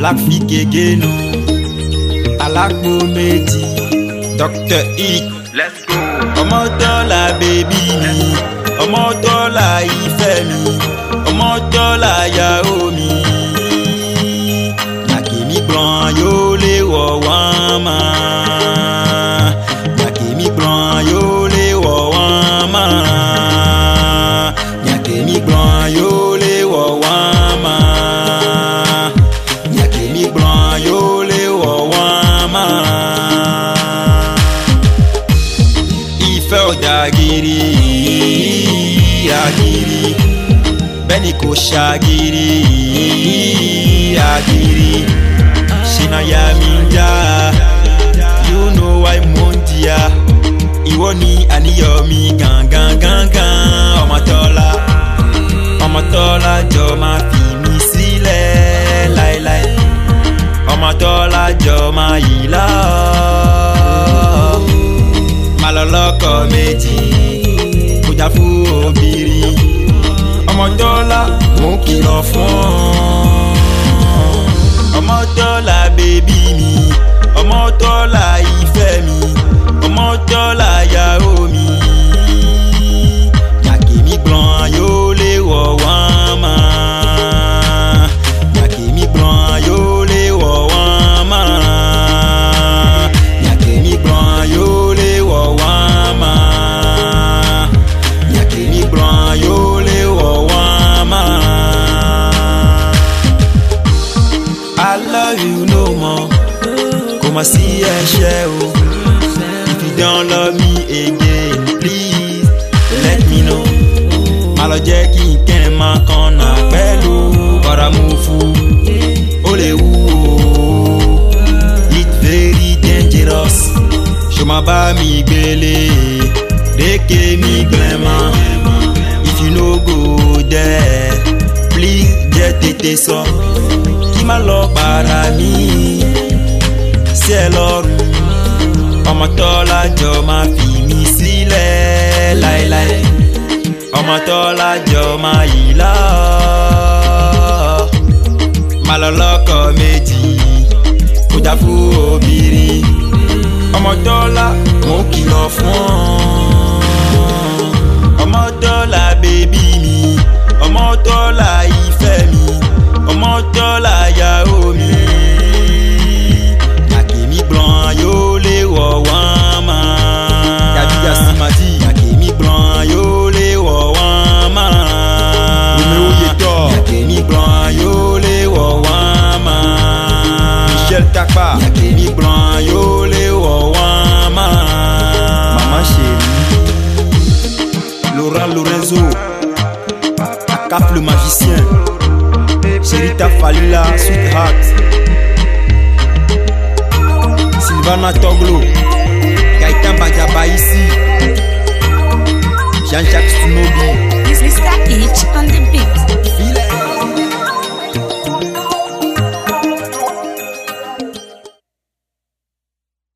Black Fikegenu Alágbo méjì Dr. Ick Let's go. ọmọ dọ́là bèbí mi ọmọ dọ́là ìfẹ́ mi ọmọ dọ́là yàwó mi. Yàkèmí gbọ̀n yóò lè wọ̀ wọ́n mọ́. Yàkèmí gbọ̀n yóò lè wọ̀ wọ́n mọ́. Yàkèmí gbọ̀n yóò lè wọ̀ wọ́n mọ́. Yàkèmí gbọ̀n yóò lè wọ̀ wọ́n mọ́ ìfẹ́ ọ̀dà gírí àgírí bẹ́ẹ̀ni kò ṣàgírí àgírí ṣìnàyà mi ń já you know why mo ń jìyà ìwọ ni àníyàn mi gangan gangan ọmọ tọ́lá ọmọ tọ́lá jọ máa fi mi sílẹ̀ láéláé ọmọ tọ́lá jọ máa yìí láà má lọ lọ́kọ̀ méjì kò já fún obìnrin ọmọ dọ́là mò ń kìlọ̀ fún ọ. ọmọ dọ́là bèbí mi ọmọ dọ́là ìfẹ́ mi ọmọ dọ́là yàwó mi. Yàkèmí gbọ̀n yóò lè wọ̀ wọ́n mọ́. Yàkèmí gbọ̀n yóò lè wọ̀ wọ́n mọ́. Yàkèmí gbọ̀n yóò lè wọ̀ wọ́n mọ́. Yàkèmí gbọ̀n yóò lè wọ̀ wọ́n mọ́. I love you no more. Kò mà sí ẹ̀ṣẹ̀ o. If you don't love me again, please let me know. Má lọ jẹ́ kí n kẹ́ ẹ̀ máa kan náà pẹ̀lú ọ̀rá mú fún. Ó lè wú o. It's very dangerous. Ṣo ma bá mi gbélé? Dékè mi gbẹ̀mọ́. If you no go there, please jẹ́ tètè sọ. Kí má lọ para mi sí ẹ lọ́rùn. Ọmọ tọ́lá jọ máa fi mi sílẹ̀ láéláé. Ọmọ tọ́lá jọ máa yìí lá. Má lọ lọ́kọ̀ méjì kó já fún obìnrin. Ọmọ dọ́là mò ń kìlọ̀ fún ọ. Ọmọ dọ́là bèbí mi, ọmọ dọ́là ìfẹ́ mi, ọmọ dọ́là yàwó mi. Yàkèmí gbọ̀n yóò lè wọ̀ wọ́n mọ́. Yàjíjà sí màdí. Yàkèmí gbọ̀n yóò lè wọ̀ wọ́n mọ́. Omi oyè tọ̀. Yàkèmí gbọ̀n yóò lè wọ̀ wọ́n mọ́. Michel Takpa. Yàkèmí gbọ̀n yóò lè wọ̀ wọ́n mọ́. Mama chérie. Laurent Lorenzo, Akaf le magicien, Sherita Falila, Sweetheart, Sylvana Toglo, Gaëtan Badjabaïsi, Jean-Jacques Sunobi, Mr. H on the beat. File